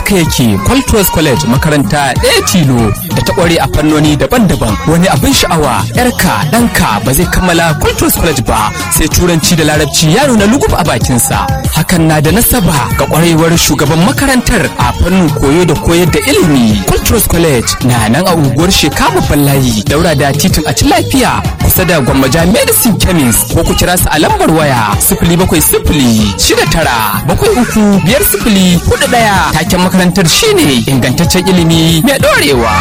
haka yake Qualtros College makaranta ɗaya tilo da ta ƙware a fannoni daban-daban wani abin sha'awa yarka ɗanka ba zai kammala Qualtros College ba sai turanci da larabci ya nuna lugub a bakinsa hakan na da nasaba ga ƙwarewar shugaban makarantar a fannin koyo da koyar da ilimi Qualtros College na nan a unguwar Shekamu Ballayi daura da titin a ci lafiya kusa da Gwammaja Medicine Chemist ko ku kira su a lambar waya sifili bakwai sifili shida tara bakwai uku biyar sifili hudu ɗaya taken makarantar shine ingantaccen ilimi mai ɗorewa.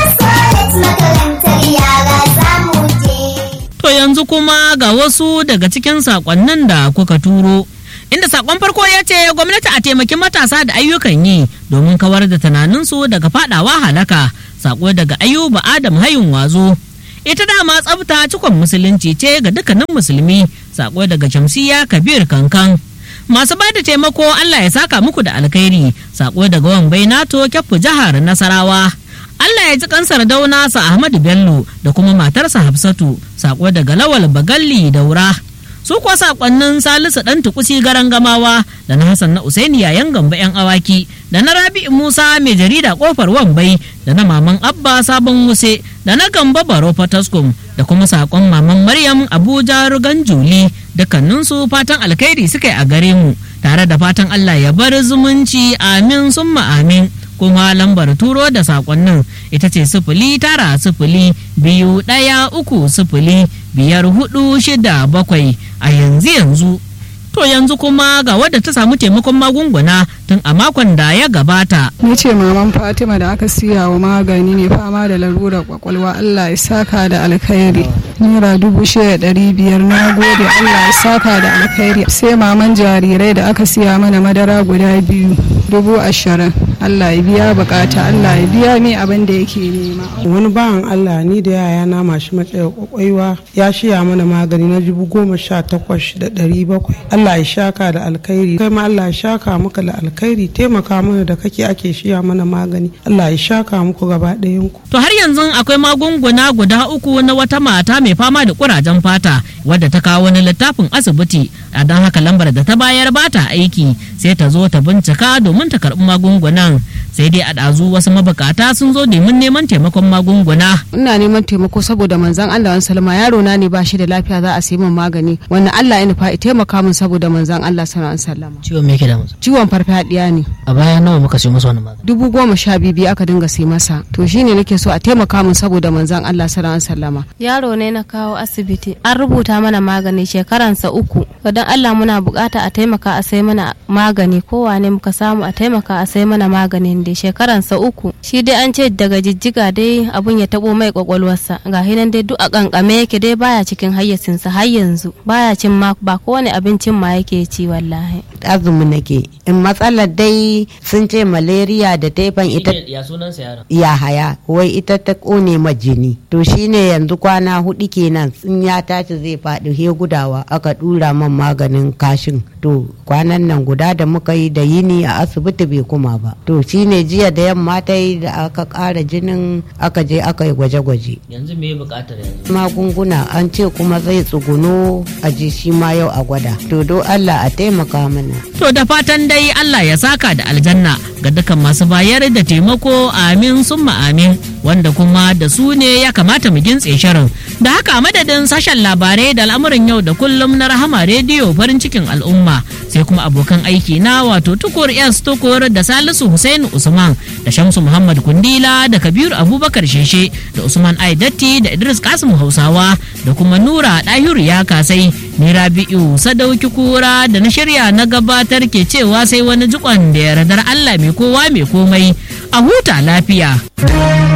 To yanzu kuma ga wasu daga cikin sakonnin da kuka turo. Inda sakon farko ya ce gwamnati a taimaki matasa da ayyukan yi domin kawar da tunaninsu daga fadawa halaka. Sako daga Ayuba Adam Hayun Wazo. Ita dama tsafta cikon musulunci ce ga dukkanin musulmi. Sako daga Shamsiya Kabir Kankan. Masu ba da taimako Allah ya saka muku da alkhairi. Sako daga Wambai Nato Kyaffu jihar Nasarawa. Allah ya ji kansar dauna sa Ahmadu Bello da kuma matarsa Hafsatu sako daga Lawal Bagalli Daura. Su kuwa sakonnin Salisu dan tukusi garan gamawa da na Hassan na Usaini yayan gamba yan awaki da na Rabi'u Musa mai jarida kofar Wambai da na Maman Abba Sabon Wuse da na Gamba Baro Fataskum da kuma sakon Maman Maryam Abuja Rugan Juli dukkaninsu fatan alkhairi suka yi a gare mu tare da fatan Allah ya bar zumunci amin summa amin. kuma lambar turo da sakonnin ita ce sifili tara sifili biyu ɗaya uku sifili biyar hudu shida bakwai a yanzu yanzu to yanzu kuma ga wadda ta samu taimakon magunguna tun a makon da ya gabata Ni ce maman Fatima da aka siya wa magani ne fama da larurar kwakwalwa Allah ya saka da alkhairi. Naira dubu shida ɗari biyar na gode Allah ya saka da alkhairi. Sai maman jarirai da aka siya mana madara guda biyu dubu ashirin. Allah ya biya bukata Allah ya biya mai abin da yake nema. wani bawan Allah ni da yaya na mashi matsayar kwakwaiwa ya shiya mana magani na dubu goma sha takwas da ɗari bakwai Allah ya shaka da alkhairi kai ma Allah ya shaka muka da alkhairi taimaka mana da kake ake shiya mana magani Allah ya shaka muku gaba ɗayan ku to har yanzu akwai magunguna guda uku na wata mata mai fama da kurajen fata wadda ta kawo wani littafin asibiti a don haka lambar da ta bayar ba ta aiki sai ta zo ta bincika domin ta karɓi magungunan sai dai a ɗazu wasu mabukata sun zo domin neman taimakon magunguna ina neman taimako saboda manzon Allah wani salama yaro na ne ba shi da lafiya za a sayi min magani wannan Allah ya nufa ya taimaka min saboda manzon Allah sallallahu alaihi wasallam ciwon me yake da masa ciwon farfadiya ne a baya nawa muka siyo masa wannan magani dubu goma sha biyu biyu aka dinga sai masa to shine nake so a taimaka min saboda manzon Allah sallallahu alaihi wasallama yaro ne na kawo asibiti an rubuta mana magani shekaransa uku don Allah muna bukata a taimaka a sai mana magani kowane muka samu a taimaka a sai mana maganin dai shekaransa uku shi dai an ce daga jijjiga dai abun ya tabo mai kwakwalwarsa ga hinan dai duk a kankame yake dai baya cikin hayyacinsa har yanzu baya cin ma ba kowane abincin ma yake ci wallahi azumi nake in matsalar dai sun ce malaria da taifan ita ya sunan sa yaron ya haya wai ita ta kone ma jini to shine yanzu kwana hudu kenan sun ya tashi zai faɗi he gudawa aka dura man maganin kashin to kwanan nan guda da muka yi da yini a asibiti bai kuma ba to shine jiya da yamma ta yi da aka ƙara jinin aka je aka yi gwaje-gwaje yanzu me bukatar yanzu magunguna an ce kuma zai tsuguno a ji shi ma yau a gwada to do Allah a taimaka mana To da fatan dai Allah ya saka da aljanna ga dukkan masu bayar da taimako amin summa amin wanda kuma da su ne ya kamata mu gintse shirin. Da haka a madadin sashen labarai da al'amuran yau da kullum na rahama rediyo farin cikin al'umma sai kuma abokan aiki na wato tukur s tukur da salisu Hussein usman da shamsu muhammad kundila da kabiru abubakar sheshe da usman aidatti da idris kasim hausawa da kuma nura ɗahiru ya kasai ni rabi'u sadauki kura da na shirya na gabatar ke cewa sai wani jikon da yardar allah mai kowa mai komai a huta lafiya